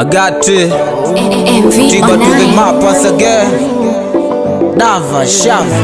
I got it. MV Trigger to the online. map once again. Dava shava.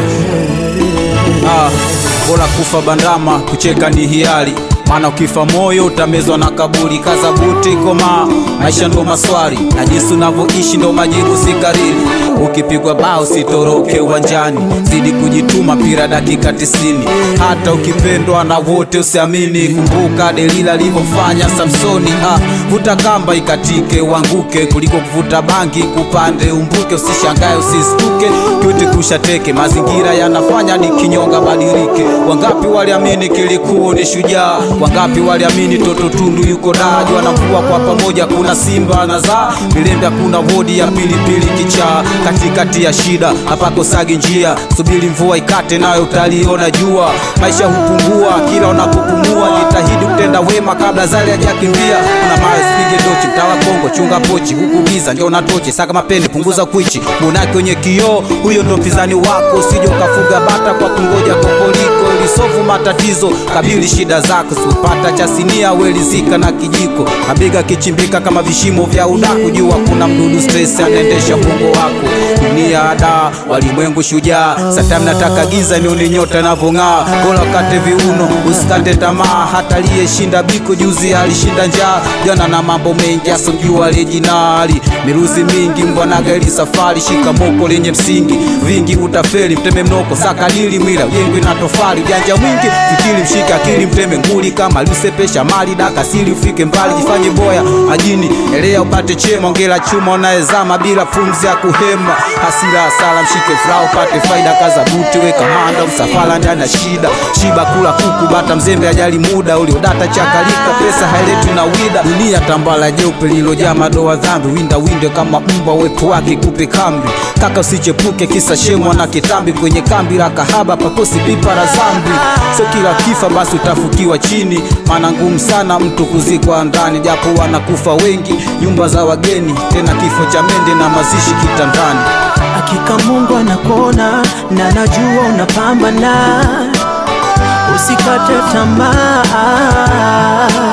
Ah, bora kufa bandama, kucheka ni hiari. Maana ukifa moyo utamezwa na kaburi. Kaza buti koma, maisha ndo maswali, na jinsi unavyoishi ndo majibu si kariri. Ukipigwa bao sitoroke uwanjani, zidi kujituma, pira dakika tisini. Hata ukipendwa na wote usiamini, kumbuka Delila alivyofanya Samsoni. Ah, vuta kamba ikatike uanguke, kuliko kuvuta bangi kupande umbuke. Usishangae usistuke, kiuti kushateke, mazingira yanafanya ni kinyonga badilike. Wangapi waliamini kilikuwa ni shujaa, wangapi waliamini toto tundu yuko daji, wanavua kwa pamoja, kuna simba na zaa vilembe, kuna wodi ya pilipili kichaa, katikati ya shida hapakosagi njia, subiri mvua ikate, nayo utaliona jua. Maisha hupungua kila unapopumua, jitahidi kutenda wema kabla zale hajakimbia. Kuna mawe sipige dochi, mtawa Kongo, chunga pochi, huku giza ndio na tochi, saka mapene, punguza kwichi, monaki kwenye kioo, huyo ndo mpinzani wako, usije ukafuga bata kwa kungoja kokoliko, ilisofu matatizo, kabili shida zako, siupata cha sinia, welizika na kijiko, mabega kichimbika kama vishimo vya udaku, jua kuna mdudu stress anaendesha bongo wako, dunia ada, walimwengu shujaa, satami nataka giza nione nyota inavyong'aa, bora kate viuno, usikate tamaa, hata aliyeshinda biko juzi alishinda njaa, jana na mambo mengi asojua lejinali, miruzi mingi mbwana gari safari, shika moko lenye msingi, vingi utafeli, mteme mnoko, sakadili mwila, ujengwe na tofali, janja mwingi, fikiri mshike akili, mteme nguli kama lusepesha mali, daka sili ufike mbali, jifanye boya majini, elea upate chema, ongela chuma unaezama bila pumzi ya kuhema, hasira hasala, mshike furaha upate faida, kaza buti, weka manda, msafara ndani ya shida, shiba kula kuku, bata mzembe, ajali muda, uliodata chakalika, pesa hailetwi na wida, dunia tambala jeupe lilojaa madoa dhambi, winda winde kama mbwa, uwepo wake kupe kambi, kaka usichepuke, kisa shemwa na kitambi, kwenye kambi la kahaba pakosi pipa la zambi, sio kila kifa basi utafukiwa chini, maana ngumu sana mtu kuzikwa ndani, japo wanakufa wengi, nyumba za wageni, tena kifo cha mende na mazishi kitandani. Hakika Mungu anakuona na najua unapambana, usikate tamaa.